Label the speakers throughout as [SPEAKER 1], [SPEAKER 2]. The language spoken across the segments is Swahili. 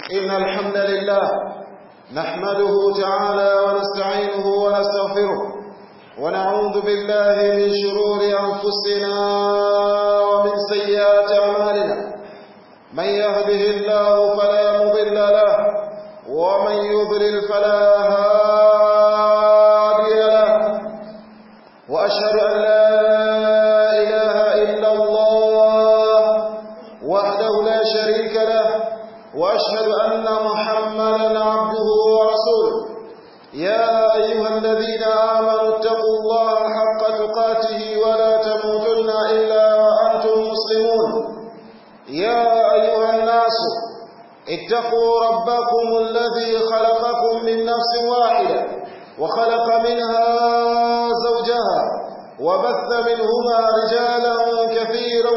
[SPEAKER 1] إن الحمد لله نحمده تعالى ونستعينه ونستغفره ونعوذ بالله من شرور أنفسنا ومن سيئات أعمالنا من يهده الله فلا مضل له ومن يضلل فلا هادي له وأشهد أن لا إله إلا الله وحده لا شريك له وأشهد أن محمدا عبده ورسوله يا أيها الذين آمنوا اتقوا الله حق تقاته ولا تموتن إلا وأنتم مسلمون يا أيها الناس اتقوا ربكم الذي خلقكم من نفس واحدة وخلق منها زوجها وبث منهما رجالا كثيرا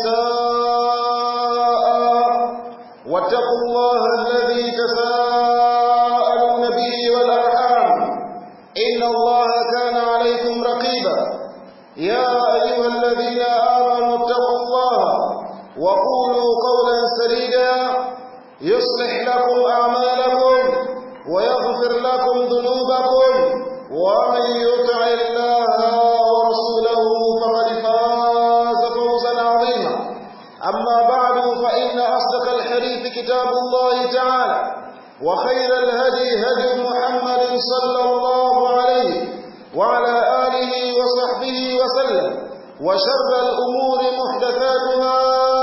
[SPEAKER 1] ونساء واتقوا الله الذي تساءلون به والأرحام إن الله كان عليكم رقيبا يا أيها الذين آمنوا اتقوا الله وقولوا قولا سديدا يصلح لكم أعمالكم ويغفر لكم ذنوبكم ومن يطع الله ورسوله فقد فاز فوزا عظيما أما بعد فإن أصدق الحديث كتاب الله تعالى وخير الهدي هدي محمد صلى الله عليه وعلى آله وصحبه وسلم وشر الأمور محدثاتها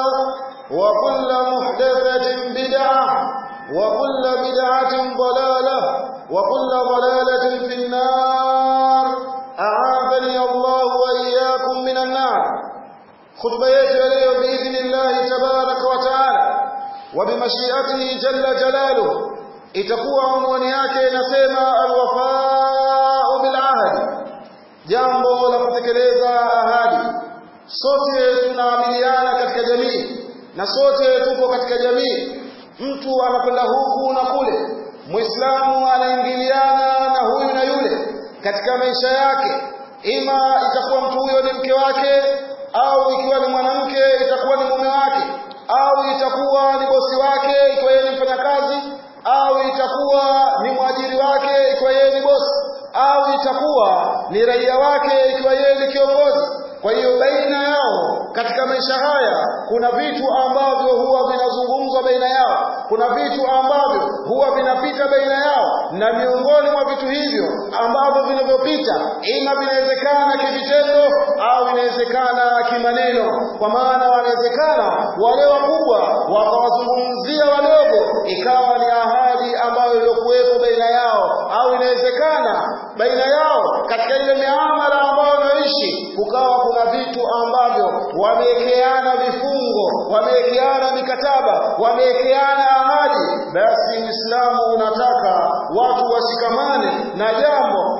[SPEAKER 1] وكل محدثة بدعة وكل بدعة ضلالة وكل ضلالة في النار أعاذني الله وإياكم من النار خطبة يجري بإذن الله تبارك وتعالى وبمشيئته جل جلاله itakuwa unwani yake inasema alwafau bilahdi jambo la kutekeleza ahadi sote tunaamiliana katika jamii na sote tupo katika jamii mtu anakwenda huku na kule muislamu anaingiliana na huyu na yule katika maisha yake ima itakuwa mtu huyo ni mke wake au ikiwa ni mwanamke itakuwa ni mume wake au itakuwa ni bosi wake ikiwa yeye ni mfanyakazi au itakuwa ni mwajiri wake ikiwa yeye ni bosi au itakuwa ni raia wake ikiwa yeye ni kiongozi kwa hiyo baina yao katika maisha haya kuna vitu ambavyo huwa vinazungumzwa baina yao kuna vitu ambavyo huwa vinapita baina yao na miongoni mwa vitu hivyo ambavyo vinavyopita ima vinawezekana kivitendo au vinawezekana kimaneno kwa maana wanawezekana wale wakubwa wakawazungumzia wadogo ikawa ni ahadi ambayo iliyokuwepo baina yao au inawezekana baina yao katika ile miamala ambayo wanaishi kukawa kuna vitu ambavyo wamewekeana vifungo wamewekeana mikataba wamewekeana ahadi basi uislamu unataka watu washikamane na jambo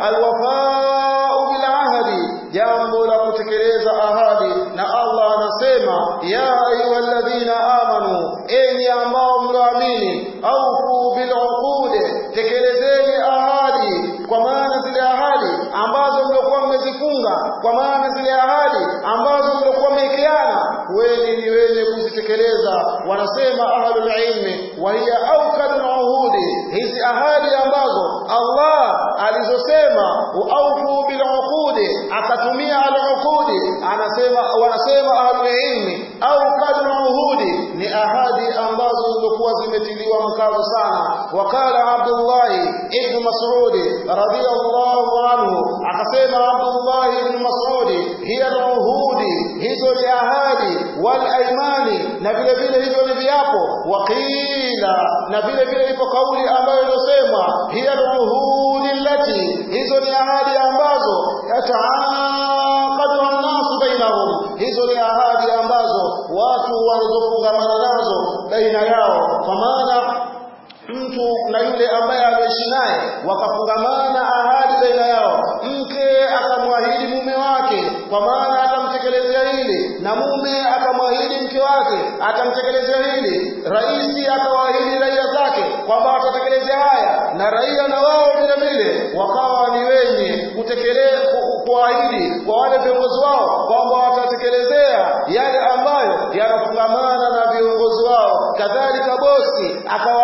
[SPEAKER 1] alwafau bilahadi jambo la kutekeleza ahadi na allah anasema ya ayuhaladhina amanu enyi ambao mlioamini aufu biluqude tekelezeni ahadi kwa maana zile ahadi ambazo mliokuwa mmezifunga kwa maana zile ahadi ambazo mliokuwa mmewekeana weni ni wenye kuzitekeleza wanasema ahlul ilmi wa hiya aukadul uhudi hizi ahadi ambazo Allah alizosema aufu bil uqudi akatumia al uqudi anasema wanasema ahlul ilmi aukadul uhudi ni ahadi ambazo zilikuwa zimetiliwa mkazo sana wakala Abdullah ibn Mas'ud radiyallahu anhu akasema Abdullah ibn Mas'ud hiya al uhudi hizo ni ahadi wal aimani na vile vile hivyo ni viapo waqila na vile vile ipo kauli ambayo iliyosemwa hiya al-uhudi allati hizo ni ahadi ambazo yataaqadu an-nasu bainahum hizo ni ahadi ambazo watu wanazofungamana nazo baina yao kwa maana mtu na yule ambaye ameishi naye wakafungamana ahadi baina yao mke akamwahidi mume wake kwa maana atamtekelezea hili na mume akamwahidi mke wake atamtekelezea hili raisi akawaahidi raia zake kwamba watatekelezea haya na raia na wao vile vile wakawa ni wenye kutekeleza kuahidi kwa wale viongozi wao kwamba watatekelezea yale ambayo yanafungamana na viongozi wao kadhalika bosi akawaahidi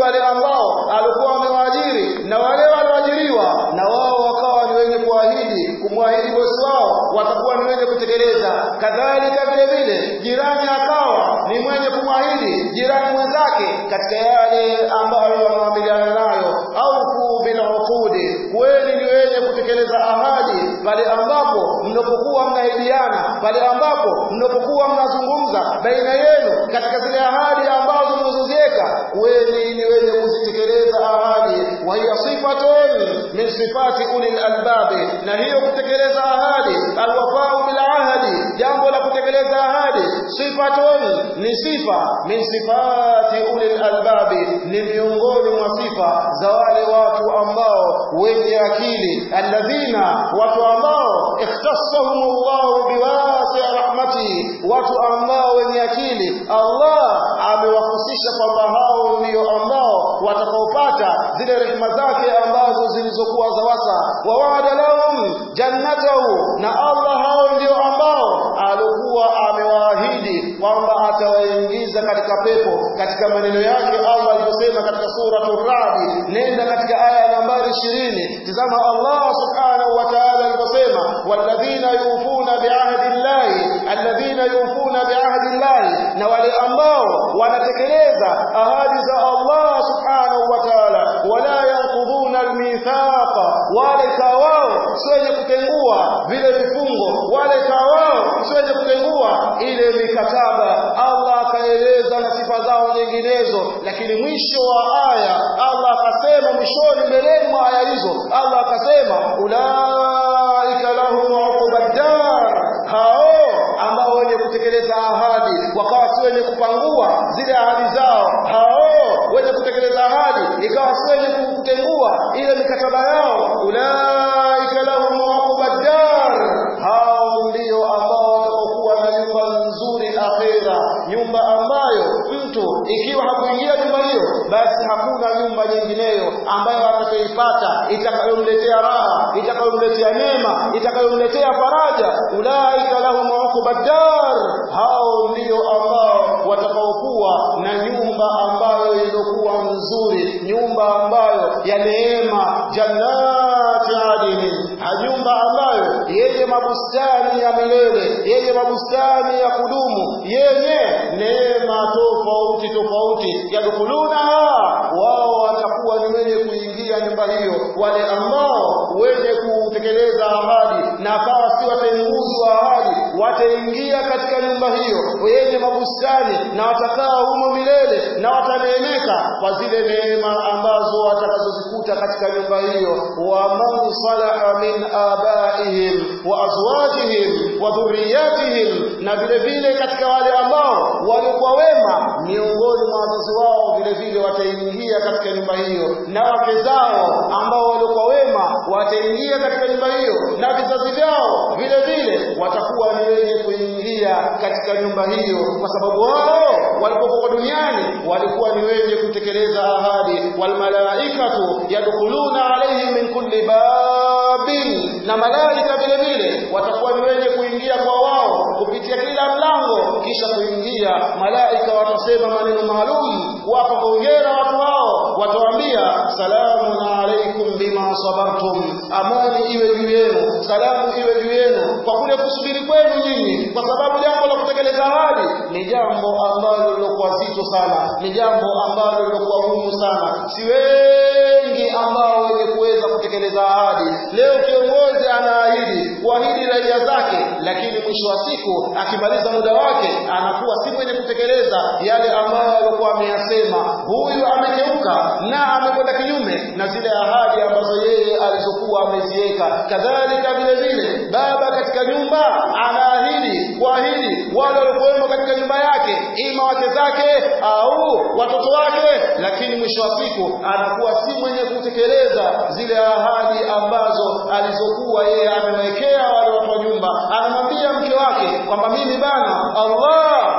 [SPEAKER 1] wale ambao alikuwa amewaajiri na wale walioajiriwa na wao wakawa ni wenye kuahidi kumwahidi bosi wao watakuwa ni wenye kutekeleza kadhalika vile vile jirani akawa ni mwenye kumwahidi jirani mwenzake katika yale ambayo wanaamiliana nayo au bil uqudi kweli ni wenye kutekeleza ahadi pale ambapo mnapokuwa mnaidiana pale ambapo mnapokuwa mnazungumza baina yenu katika zile ahadi ambazo mnazoziweka kweli ni wenye kuzitekeleza ahadi wa hiya sifatun min sifati ulil albabi na hiyo kutekeleza ahadi alwafau bil ahadi jambo la kutekeleza ahadi sifatun ni sifa min sifati ulil albabi ni miongoni mwa sifa za wale watu ambao wenye akili alladhina watu ambao ikhtassahum Allah biwasi rahmati watu ambao wenye akili Allah amewahusisha kwamba hao ndio ambao watakaopata zile rehema zake ambazo zilizokuwa za wasa wa wa'ada lahum jannatahu na Allah hao ndio ambao alikuwa amewaahidi kwamba atawaingiza katika pepo katika maneno yake Allah aliposema katika suratul Ra'd nenda katika aya nambari 20 tazama Allah subhanahu wa ta'ala aliposema walladhina yufuna bi'ahdi llahi alladhina yufuna bi'ahdi llahi na wale ambao wanatekeleza ahadi za Allah subhanahu wa ta'ala wala yanqudhuna almithaqa wale kawao sio wenye kutengua vile vifungo wale kawao sio wenye kutengua ile mikataba Allah akaeleza na sifa zao nyinginezo lakini mwisho wa aya Allah akasema mwishoni mbeleni mwa aya hizo Allah akasema ulaika lahum uqubad dar hao ambao wenye kutekeleza ahadi wakawa si wenye kupangua zile ahadi zao hao wenye kutekeleza ahadi ikawa si wenye kutengua ile mikataba yao ulaika lahum uqubad dar hao ndio ambao watakokuwa na nyumba nzuri akhera nyumba ambayo mtu ikiwa hakuingia nyumba hiyo basi hakuna nyumba nyingineyo ambayo atakayoipata itakayomletea raha itakayomletea neema itakayomletea faraja ulaika lahum uqubad dar hao ndio ambao watakaokuwa na nyumba ambayo iliyokuwa nzuri nyumba ambayo ya neema jannati adini nyumba ambayo yenye mabustani ya milele yenye mabustani ya kudumu yenye neema tofauti tofauti yadkhuluna wao watakuwa ni wenye kuingia nyumba hiyo wale ambao wenye kutekeleza ahadi na akawa si watenguzwa ahadi wataingia katika nyumba hiyo yenye mabustani na watakaa humo milele na wataneemeka kwa zile neema ambazo watakazozikuta katika nyumba hiyo wa man salaha min abaihim wa azwajihim wa dhurriyatihim na vile vile katika wale ambao walikuwa wema miongoni mwa wazazi wao vile vile wataingia katika nyumba hiyo na wake zao ambao walikuwa wema wataingia katika nyumba hiyo na vizazi vyao vile vile watakuwa ni wenye kuingia katika nyumba hiyo kwa sababu wao walipokuwa duniani walikuwa ni wenye kutekeleza ahadi walmalaikatu yadkhuluna alaihim min kulli babin na malaika vile vile watakuwa ni wenye kuingia kwa wao kupitia kila mlango kisha kuingia malaika watasema maneno maalum kuwapa hongera watu wao watawaambia salamun alaikum bima sabartum amani iwe juu yenu salamu iwe juu yenu kwa kule kusubiri kwenu nyinyi kwa sababu jambo la kutekeleza ahadi ni jambo ambalo lilokuwa zito sana ni jambo ambalo lilokuwa gumu sana si wengi ambao wenye kuweza kutekeleza ahadi leo kiongozi anaahidi kuahidi raia zake lakini mwisho wa siku akimaliza muda wake anakuwa si mwenye kutekeleza yale ambayo alikuwa ameyasema huyu amegeuka na amekwenda kinyume na zile ahadi ambazo yeye alizokuwa ameziweka kadhalika vile vile baba katika nyumba anaahidi kuahidi wale waliokuwemo katika nyumba yake ima wake zake au watoto wake lakini mwisho wa siku anakuwa si mwenye kutekeleza zile ahadi ambazo alizokuwa yeye amewekea wale watu wa nyumba anamwambia mke wake kwamba mimi bana Allah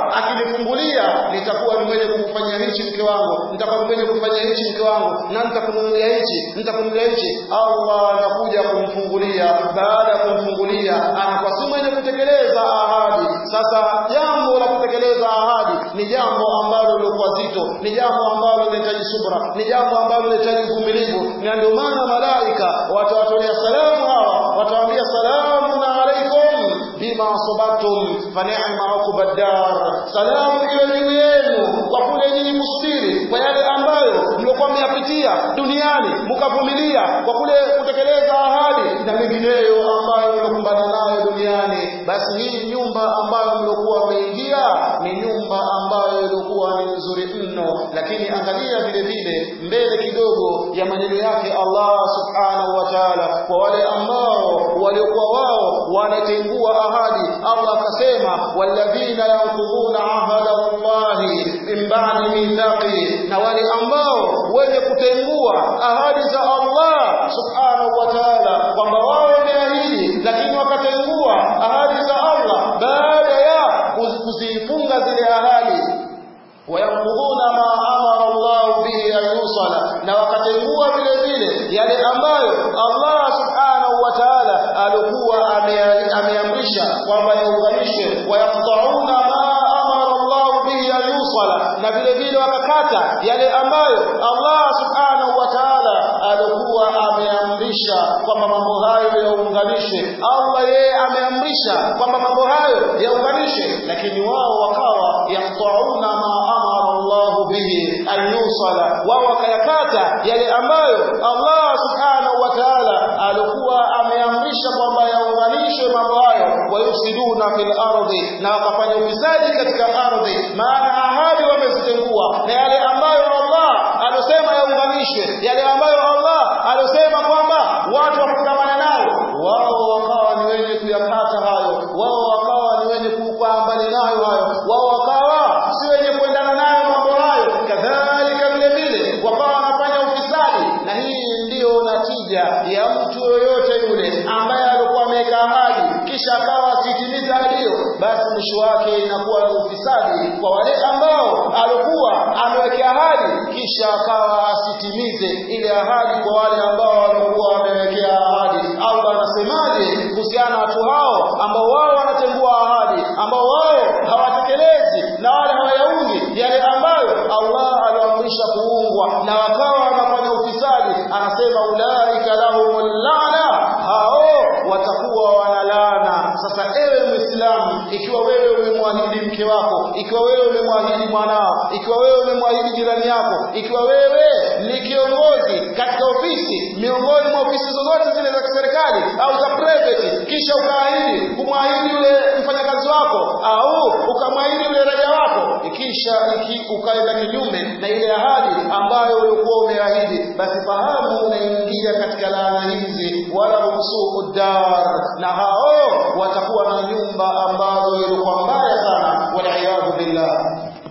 [SPEAKER 1] akinifungulia nitakuwa ni mwenye kumfanyia hichi mke wangu nitakuwa ni mwenye kumfanyia hichi mke wangu na nitakununulia hichi nitakununulia hichi Allah anakuja kumfungulia baada ya kumfungulia anakuwa si mwenye kutekeleza ahadi sasa jambo la kutekeleza ahadi ni jambo ambalo lilikuwa zito ni jambo ambalo linahitaji subra ni jambo ambalo linahitaji uvumilivu na ndio maana malaika watawatolea salamu hawa watawaambia salamun alaikum bima sabartum fa ni'ma uqbad dar salamu iwe juu yenu kwa kule nyinyi kusubiri kwa yale ambayo mliokuwa mmeyapitia duniani mkavumilia kwa kule kutekeleza ahadi na mengineyo ambayo mlokumbana nayo duniani basi hii nyumba ambayo mliokuwa mmeingia ni nyumba ambayo ilikuwa ni nzuri mno lakini angalia vile vile mbele kidogo ya maneno yake Allah subhanahu wa ta'ala kwa wale ambao waliokuwa wao wanatengua ahadi Allah akasema walladhina yanqudhuna ahada Allahi min ba'di mithaqi na wale ambao wenye kutengua ahadi za Allah subhanahu wa ta'ala kwamba wao wameahidi lakini wakatengua ahadi za Allah baada ya kuzifunga zile ahadi wayanqudhuna ma amara Allah bihi an yusala na wakatengua vile vile yale ambayo Allah subhanahu wa ta'ala alikuwa ameamrisha kwamba yaunganishwe wayaqta'una ma amara Allah bihi an yusala na vile vile wakakata yale ambayo Allah subhanahu wa ta'ala alikuwa ameamrisha kwamba mambo hayo yaunganishwe Allah yeye ameamrisha kwamba mambo hayo yaunganishwe lakini wao wakawa yaqta'una ma amara Allah bihi an yusala wao wakayakata yale ambayo Allah subhanahu wa ta'ala alikuwa ameamrisha kwamba yaunganishwe mambo hayo wayufsiduna fil ardi na wakafanya ufisadi katika ardhi maana ahadi wamezitengua na yale ambayo Allah alosema yaunganishwe yale ambayo Allah alosema kwamba watu wafungamana nayo wao wakawa ni wenye kuyakata hayo wao wakawa ni wenye kukaa mbali nayo hayo wao wakawa si wenye kuendana nayo mambo hayo kadhalika vile vile wakawa wanafanya ufisadi na hii ndiyo natija ya mtu yoyote yule ambaye alikuwa ameweka ahadi kisha akawa asitimiza ahadi hiyo basi mwisho wake inakuwa ni ufisadi kwa wale ambao alikuwa amewekea ahadi kisha akawa asitimize ile ahadi kwa wale ambao walikuwa wamewekea ahadi Allah anasemaje kuhusiana na watu hao ambao wao wanatengua ahadi ambao wao hawatekelezi na wale hawayaungi yale ambayo Allah aliwaamrisha kuungwa na wakawa wanafanya ufisadi anasema ulaika lahumul la'na hao watakuwa wanalaana sasa ewe muislamu ikiwa wewe umemwahidi mke wako ikiwa wewe umemwahidi mwanao ikiwa wewe umemwahidi jirani yako ikiwa wewe ni kiongozi katika ofisi miongoni mwa ofisi zozote zile za kiserikali au za private kisha ukaahidi kumwahidi yule mfanyakazi wako au ukamwahidi yule raia wako kisha iki ukaenda kinyume na ile ahadi ambayo ulikuwa umeahidi basi fahamu unaingia katika laana hizi wala humsuu dar na hao watakuwa na nyumba ambazo ilikuwa mbaya sana waliyadhu billah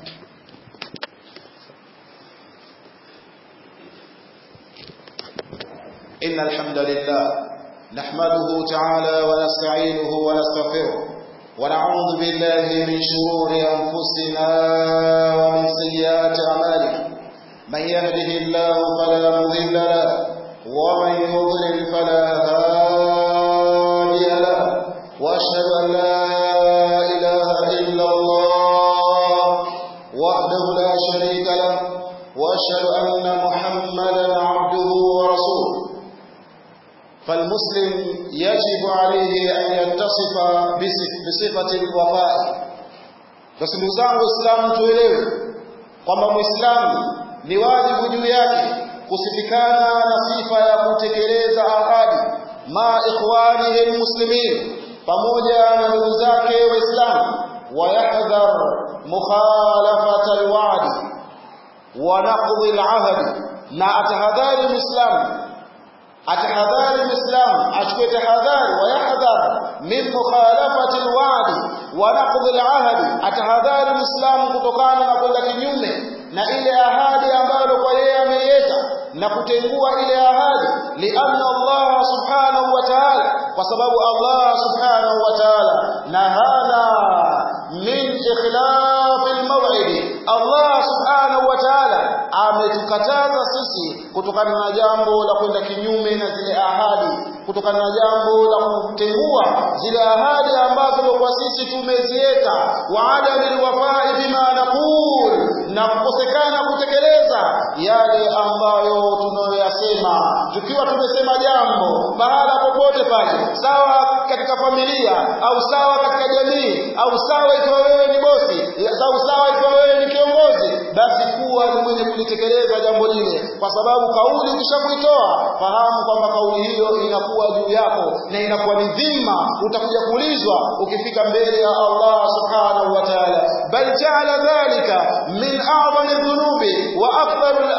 [SPEAKER 1] إن الحمد لله نحمده تعالى ونستعينه ونستغفره ونعوذ بالله من شرور أنفسنا ومن سيئات أعمالنا من يهده الله فلا مضل له ومن يضلل فلا هادي له وأشهد أن لا إله إلا الله وحده لا شريك له وأشهد أن محمدا عبده ورسوله فالمسلم يجب عليه أن يتصف بصفة الوفاء basi ndugu zangu waislamu tuelewe kwamba mwislamu ni wajibu juu yake kusifikana na sifa ya kutekeleza ahadi ma ikhwanihi almuslimin pamoja na ndugu zake waislamu wayahdhar mukhalafata alwa'di wa naqdi alahdi na atahadhari muislamu atahadhari muislamu achukue tahadhari wayahdhar min mukhalafati alwa'di wa naqdi alahdi atahadhari muislamu kutokana na kwenda kinyume na ile ahadi ambayo kwa yeye ameiweka na kutengua ile ahadi lianna Allah subhanahu wa ta'ala kwa sababu Allah subhanahu wa ta'ala nahana min ikhlaf almaw'id Allah subhanahu wa ta'ala ametukataza sisi kutokana na jambo la kwenda kinyume na zile ahadi kutokana na jambo la kutengua zile ahadi ambazo kwa sisi tumeziweka wa adamil wafai bima naqul na kukosekana kutekeleza yale ambayo tunayoyasema tukiwa tumesema jambo mahala popote pale sawa katika familia au sawa katika jamii au sawa ikiwa wewe ni bosi au sawa ikiwa wewe ni kiongozi basi kuwa ni mwenye kulitekeleza jambo lile kwa sababu kauli ukishakuitoa fahamu kwamba kauli hiyo inakuwa juu yako na inakuwa ni dhima utakuja kuulizwa ukifika mbele ya Allah subhanahu wa ta'ala bal ja'ala dhalika min a'zami dhunubi wa akbarul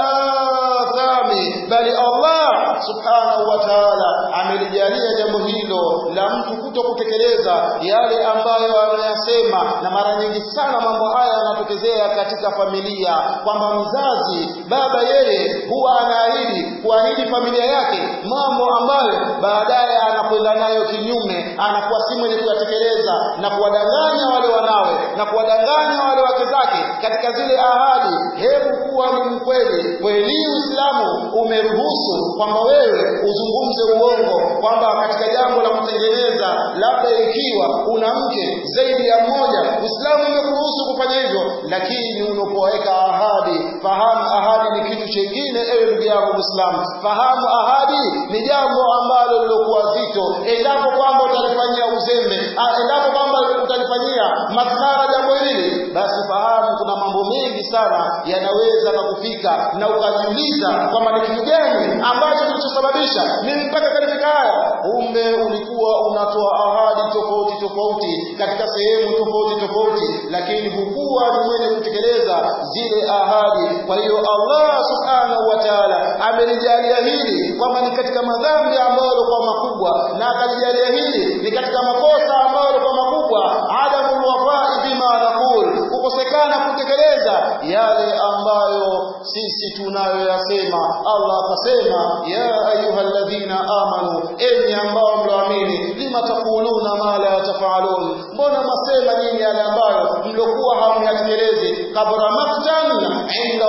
[SPEAKER 1] athami bali Allah subhanahu wa ta'ala amelijalia jambo hilo la mtu kuto kutekeleza yale ambayo anayasema na mara nyingi sana mambo haya yanatokezea katika familia kwamba mzazi baba yeye huwa anaahidi kuahidi familia yake mambo ambayo baadaye anakwenda nayo kinyume anakuwa si mwenye kuyatekeleza na kuwadanganya wale wanawe na kuwadanganya wale wake zake katika zile ahadi hebu kuwa ni mkweli kweli Uislamu umeruhusu kwamba wewe uzungumze uongo kwamba katika jambo la kutengeneza labda ikiwa una mke zaidi ya mmoja Uislamu umekuruhusu kufanya hivyo lakini unapoweka ahadi fahamu ahadi ni kitu chengine ewe ndugu yangu Muislamu fahamu ahadi ni jambo ambalo lilokuwa zito endapo kwamba utalifanyia uzembe endapo kwamba utalifanyia madhara jambo hili basi fahamu kuna mambo mengi sana yanaweza kukufika na ukajiuliza kwamba ni kitu gani ambacho kilichosababisha mimi mpaka katika haya kumbe ulikuwa unatoa ahadi tofauti tofauti katika sehemu tofauti tofauti lakini hukuwa ni mwenye kutekeleza zile ahadi kwa hiyo Allah subhanahu wa ta'ala amelijalia hili kwamba ni katika madhambi ambayo yalikuwa makubwa na akalijalia hili ni katika makosa ambayo yalikuwa makubwa adamul wafai bima naqul kukosekana kutekeleza yale ambayo sisi tunayoyasema Allah akasema ya ayyuhalladhina amanu enyi ambao mloamini lima taquluna ma la tafalun mbona masema nyinyi yale ambayo mlokuwa hamyatekelezi kabra maktan inda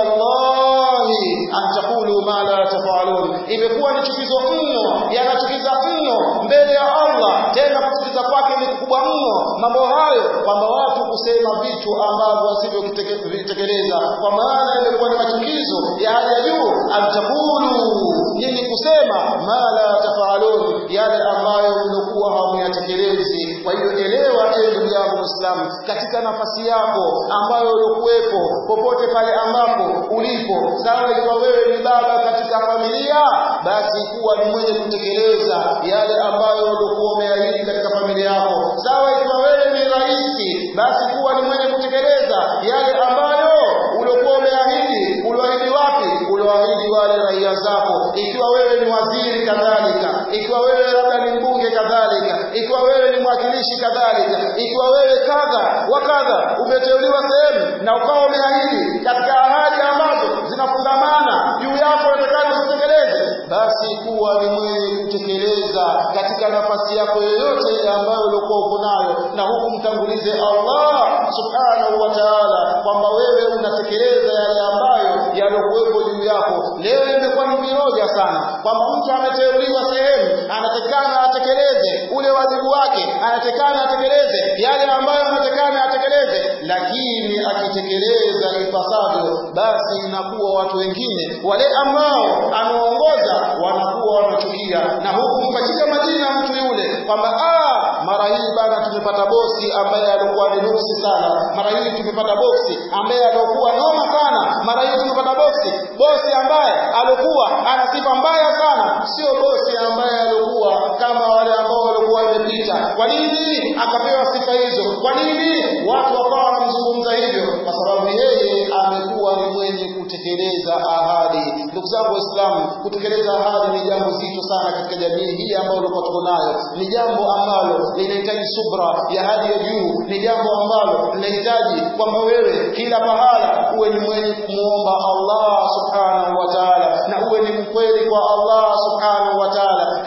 [SPEAKER 1] Allahi an taqulu ma la tafalun imekuwa ni chukizo mno yanachukiza mno mbele ya Allah tena kuchukiza kwake ni kubwa mno mambo hayo kwamba watu kusema vitu ambavyo wasivyovitekeleza kwa maana imekuwa ni machukizo ya hali ya juu antakulu nini kusema ma la tafalun yale ambayo mlikuwa hamuyatekelezi kwa hiyo elewa ewe ndugu yangu Muislamu katika nafasi yako ambayo ulikuwepo popote pale ambapo ulipo sawa ikiwa wewe ni baba katika familia basi kuwa ni mwenye kutekeleza yale ambayo ulikuwa umeahidi katika familia yako sawa ikiwa wewe ni rais basi kuwa ni mwenye kutekeleza yale ambayo ulikuwa umeahidi uliahidi wapi uliahidi wale raia zako ikiwa wewe ni waziri kadhalika ikiwa wewe labda ni mbunge kadhalika ikiwa wewe ni mwakilishi kadhalika ikiwa wewe kadha wa kadha umeteuliwa sehemu na ukawa umeahidi katika ahadi ambazo zinafungamana juu yako unatakana usitekeleze basi kuwa ni mwenye kutekeleza katika nafasi yako yoyote ambayo uliokuwa uko nayo na huku mtangulize Allah subhanahu wa ta'ala kwamba wewe unatekeleza yale ambayo yaliokuwepo juu yako leo imekuwa ni viroja sana kwamba mtu ameteuliwa sehemu anatakana atekeleze ule wajibu wake anatakana atekeleze yale ambayo anatakana atekeleze lakini akitekeleza ipasavyo basi inakuwa watu wengine wale ambao anaongoza wanakuwa wanachukia na huku mpachika majina mtu yule kwamba ah mara hii bana tumepata bosi ambaye alikuwa ni nuksi sana mara hii tumepata bosi ambaye alikuwa noma sana mara hii tumepata bosi bosi ambaye alikuwa ana sifa mbaya sana sio bosi ambaye alikuwa kama wale ambao walikuwa wamepita kwa nini akapewa sifa hizo kwa nini watu wakawa wanamzungumza hivyo kwa sababu yeye amekuwa ni mwenye kutekeleza ahadi ndugu zangu waislamu kutekeleza ahadi ni jambo zito sana katika jamii hii ambayo ulikuwa tuko nayo ni jambo ambalo linahitaji subra ya hali ya juu ni jambo ambalo linahitaji kwamba wewe kila pahala uwe ni mwenye kumwomba Allah subhanahu wa ta'ala na uwe ni mkweli kwa Allah subhanahu wa ta'ala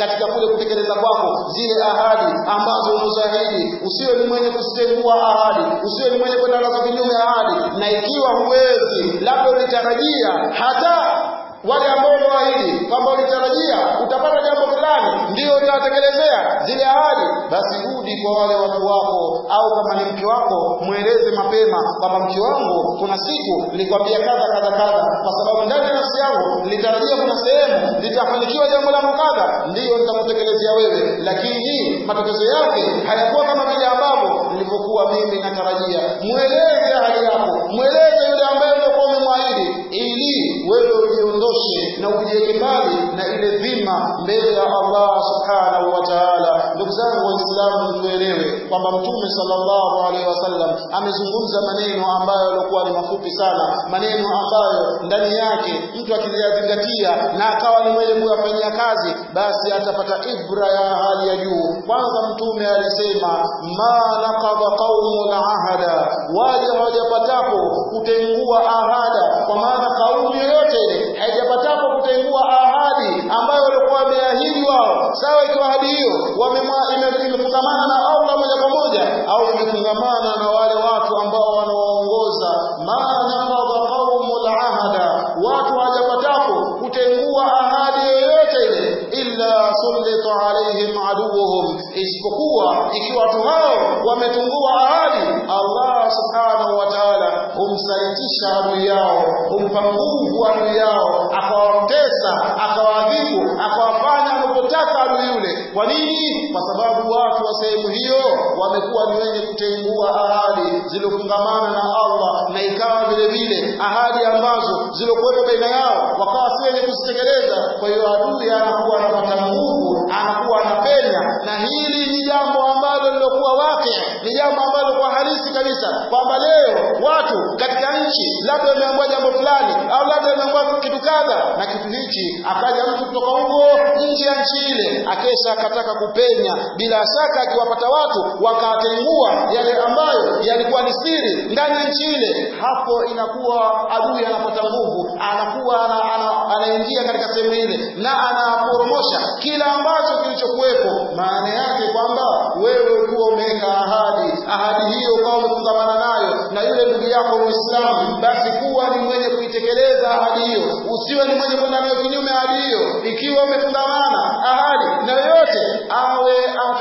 [SPEAKER 1] katika kule kutekeleza kwako zile ahadi ambazo unazoahidi usiwe ni mwenye kuzitengua ahadi usiwe ni mwenye kwenda nazo kinyume ahadi na ikiwa huwezi labda ulitarajia hata wale ambao umewaahidi kwamba ulitarajia utapata jambo fulani ndio utawatekelezea zile ahadi basi rudi kwa wale watu wako au kama ni mke wako mweleze mapema kwamba mke wangu kuna siku nilikwambia kadha kadha kadha kwa sababu ndani ya nafsi yangu nilitarajia kuna sehemu litafanikiwa jambo langu kadha ndiyo nitakutekelezea wewe lakini matokeo yake hayakuwa kama vile ambavyo nilivyokuwa mimi natarajia mweleze ahadi yako mweleze yule ambaye uliokuwa umemwahidi ili wewe ujiondoshe na ujiweke mbali na ile dhima mbele ya Allah subhanahu wa ta'ala ndugu zangu waislamu tuelewe kwamba mtume sallallahu alaihi wasallam amezungumza maneno ambayo yalikuwa ni mafupi sana maneno ambayo ndani yake mtu akiyazingatia na akawa ni mwenye kuyafanyia kazi basi atapata ibra ya hali ya juu kwanza mtume alisema ma naqadha qaumun ahada wale hawajapatapo kutengua ahada kwa maana kauli yoyote ile haijapatapo kutengua ahadi ambayo walikuwa wameahidi wao sawa ikiwa ahadi hiyo imefungamana na Allah moja kwa moja au imefungamana na wale watu ambao wanaoongoza ma naqadha qaumul ahada watu hawajapatapo kutengua ahadi yoyote ile illa sullita alaihim aduwuhum isipokuwa ikiwa watu hao wametungua ahadi Allah subhanahu wa ta'ala humsalitisha adui yao humpa nguvu adui yao akawatesa akawaadhibu akawafanya anapotaka adui yule kwa nini kwa sababu watu wa sehemu hiyo wamekuwa ni wenye kutengua ahadi zilizofungamana na Allah na ikawa vile vile ahadi ambazo zilikuwepo baina yao wakawa si wenye kuzitekeleza kwa hiyo adui anakuwa anapata nguvu anakuwa anapenya na hili ni jambo ambalo lilokuwa wake ni jambo ambalo kwa halisi kabisa kwamba leo watu katika nchi labda wameambiwa jambo fulani au labda wameambiwa kitu kadha na kitu hichi akaja mtu kutoka huko nje ya nchi ile akesha akataka kupenya bila shaka akiwapata watu wakatengua yale ambayo yalikuwa ni siri ndani ya nchi ile hapo inakuwa adui anapata nguvu anakuwa ana, ana, anaingia katika sehemu ile na anaporomosha kila ambacho kilichokuwepo maana yake kwamba wewe ulikuwa umeweka ahadi ahadi hiyo ukawa umefungamana nayo na yule ndugu yako muislamu basi kuwa ni mwenye kuitekeleza ahadi hiyo usiwe ni mwenye kwenda nayo kinyume ahadi hiyo ikiwa umefungamana ahadi na yoyote awe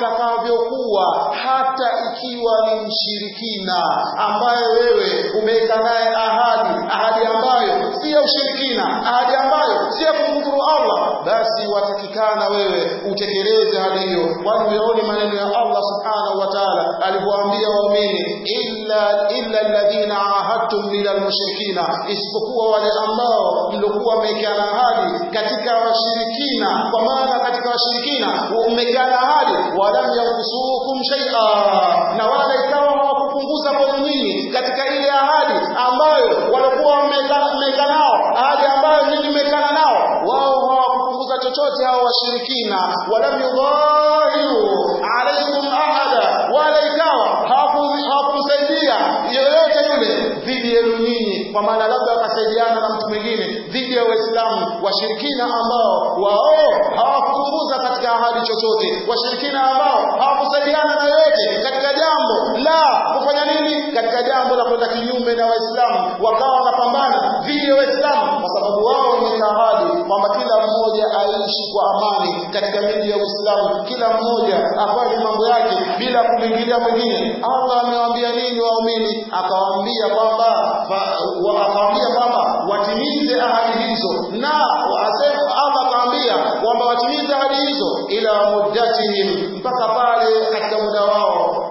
[SPEAKER 1] atakavyokuwa hata ikiwa ni mshirikina ambaye wewe umeweka naye ahadi ahadi ambayo si ya ushirikina ahadi ambayo si ya kumkufuru Allah basi watakikana wewe utekeleze ahadi hiyo kwani uyaone maneno ya Allah subhanahu wa ta'ala alivyoambia waumini illa illa alladhina ahadtum min almushrikina isipokuwa wale ambao mliokuwa mmewekeana ahadi katika washirikina kwa maana katika washirikina mmewekeana ahadi walam yankusukum shay'a na wala ikawa hawakupunguza kwenu nyinyi katika ile ahadi ambayo walikuwa mmeweka nao ahadi ambayo nyinyi mmewekana nao wao hawakupunguza chochote hao washirikina walam yudhahiru alaikum ahada wala ikawa hawakumsaidia yoyote yule dhidi yenu nyinyi kwa maana labda wakasaidiana na mtu mwingine dhidi ya waislamu washirikina ambao wao hawakupunguza katika ahadi chochote washirikina ambao hawakusaidiana na yoyote katika jambo la kufanya nini katika jambo la kwenda kinyume na waislamu wakawa wanapambana dhidi ya waislamu kwa sababu wao wameweka ahadi kwamba kila mmoja aishi kwa amani katika miji ya uislamu kila mmoja afanye mambo yake bila kumwingilia mwingine allah amewaambia nini waumini akawaambia kwamba akawaambia kwamba watimize ahadi hizo na asema allah akawaambia kwamba watimize ahadi hizo ila muddatihim mpaka pale katika muda wao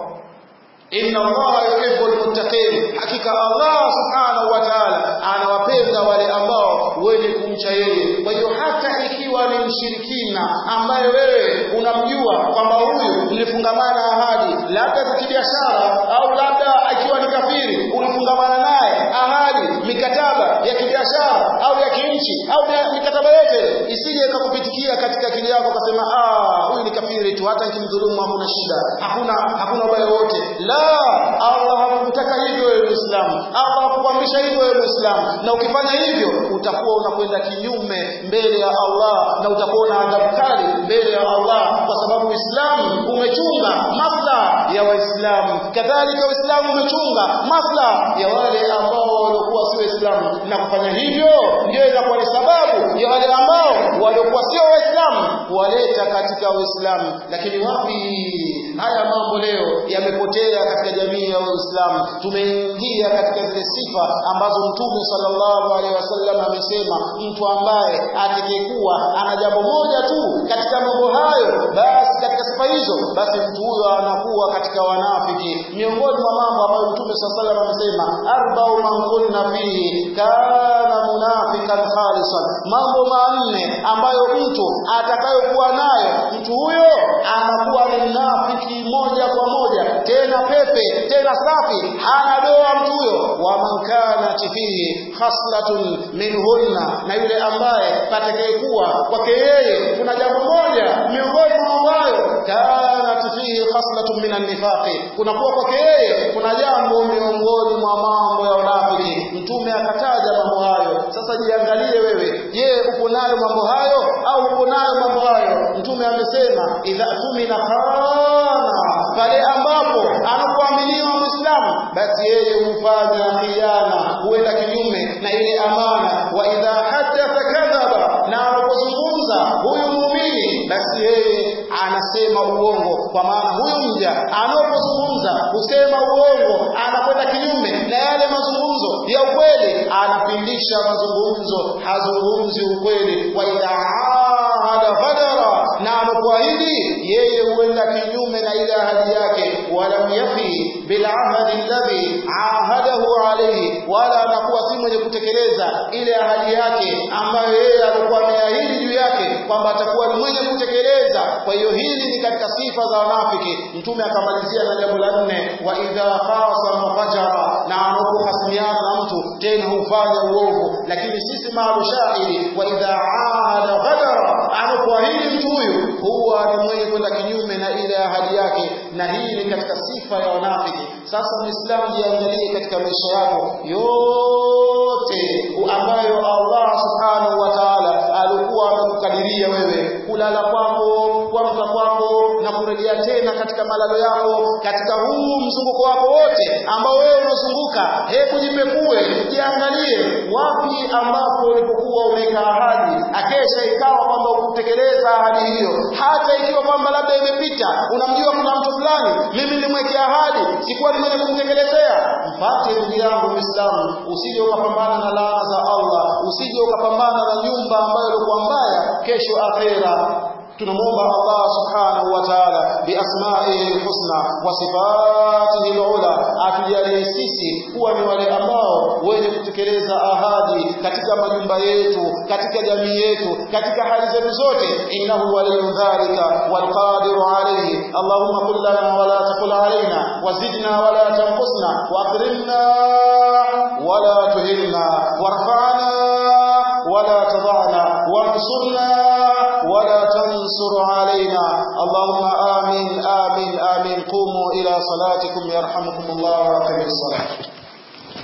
[SPEAKER 1] inna allaha yuhibbu almuttaqin hakika allah subhanahu wa ta'ala anawapenda wale ambao wenye kumcha yeye kwa hiyo hata ikiwa ni mshirikina ambaye wewe unamjua kwamba huyu mlifungamana ahadi labda za kibiashara au labda ikiwa ni kafiri ulifungamana naye ahadi mikataba ya kibiashara au ya kinchi au mikataba yote isije ikakupitikia katika akili yako ukasema ah huyu ni kafiri tu hata nikimdhulumu hakuna shida hakuna hakuna ubaya wote la Allah hakutaka hivyo wewe Muislamu Allah akuamrisha hivyo wewe Muislamu na ukifanya hivyo utakuwa unakwenda kinyume mbele ya Allah na utakuwa na adhabu kali mbele ya Allah kwa sababu Uislamu umechunga maslaha ya Waislamu kadhalika Uislamu umechunga maslaha ya wale ambao waliokuwa si Waislamu na kufanya hivyo ndio inakuwa ni sababu ya wale ambao waliokuwa sio Waislamu kuwaleta katika Uislamu lakini wapi haya mambo leo yamepotea katika jamii ya Uislamu tumeingia katika zile sifa ambazo Mtume sallallahu alaihi wasallam amesema mtu ambaye atakayekuwa ana jambo moja tu katika mambo hayo basi katika sifa hizo basi mtu huyo anakuwa katika wanafiki miongoni mwa mambo ambayo Mtume sallallahu alaihi wasallam amesema arba'u man kunna fihi kana munafiqan khalisan mambo manne ambayo mtu atakayokuwa nayo mtu huyo anakuwa ni mnafiki moja kwa moja tena pepe tena safi hana doa mtu huyo wa man kana fihi khaslatun minhunna na yule ambaye patakayekuwa kwake yeye kuna jambo moja miongoni mwa mambo hayo kana fihi khaslatun minan nifaqi kunakuwa kwake yeye kuna jambo miongoni mwa mambo ya unafiki mtume akataja mambo hayo sasa jiangalie wewe je uko nayo mambo hayo au uko nayo mambo hayo mtume amesema idha tumina khana pale ambapo anapoaminiwa muislamu basi yeye hufanya khiana huenda kinyume na ile amana wa idha hadatha kadhaba na anapozungumza huyu muumini basi yeye anasema uongo kwa maana huyu mja anapozungumza husema uongo anakwenda kinyume na yale mazungumzo ya ukweli anapindisha mazungumzo hazungumzi ukweli wa idha ahada ghadara na anapoahidi yeye huenda kinyume na ile ahadi yake walam yafi bil ahadi alladhi ahadahu alayhi wala anakuwa si mwenye kutekeleza ile ahadi yake ambayo yeye alikuwa ameahidi juu yake kwamba atakuwa ni mwenye kutekeleza kwa hiyo hili ni katika sifa za wanafiki mtume akamalizia na jambo la nne wa idha khasama fajara na anapohasimiana na mtu tena hufanya uovu lakini sisi maalu shahidi wa idha ahada ghadara anapoahidi mtu huyu huwa ni mwenye kwenda kinyume na ile ahadi yake na hii ni katika sifa ya wanafiki sasa muislamu jiangalie katika maisha yako yote ambayo Allah subhanahu wa ta'ala alikuwa amekukadiria wewe kulala kwako kuamka kwako na kurejea tena katika malalo yako katika huu mzunguko wako wote ambao wewe unazunguka hebu jipekue jiangalie wapi ambapo ulipokuwa umeweka ahadi akesha ikawa kwamba ukutekeleza ahadi hiyo hata ikiwa kwamba labda imepita unamjua kuna mtu fulani mimi nilimwekea ahadi sikuwa ni mwenye kumtekelezea mpate ndugu yangu muislamu usije ukapambana na laana za Allah usije ukapambana na nyumba ambayo ilikuwa mbaya kesho akhera tunamwomba Allah subhanahu wa ta'ala biasma'ihi alhusna wa sifatihi alula atujalie sisi kuwa ni wale ambao wenye kutekeleza ahadi katika majumba yetu katika jamii yetu katika hali zetu zote innahu waliyyu dhalika walqadiru alayhi allahumma qul lana wa la taqul alayna wazidna wa la tanqusna wa akrimna wa la tuhilna warfa'na wa la tad'na wansurna ولا تنصر علينا اللهم آمين آمين آمين قوموا إلى صلاتكم يرحمكم الله وأقم الصلاة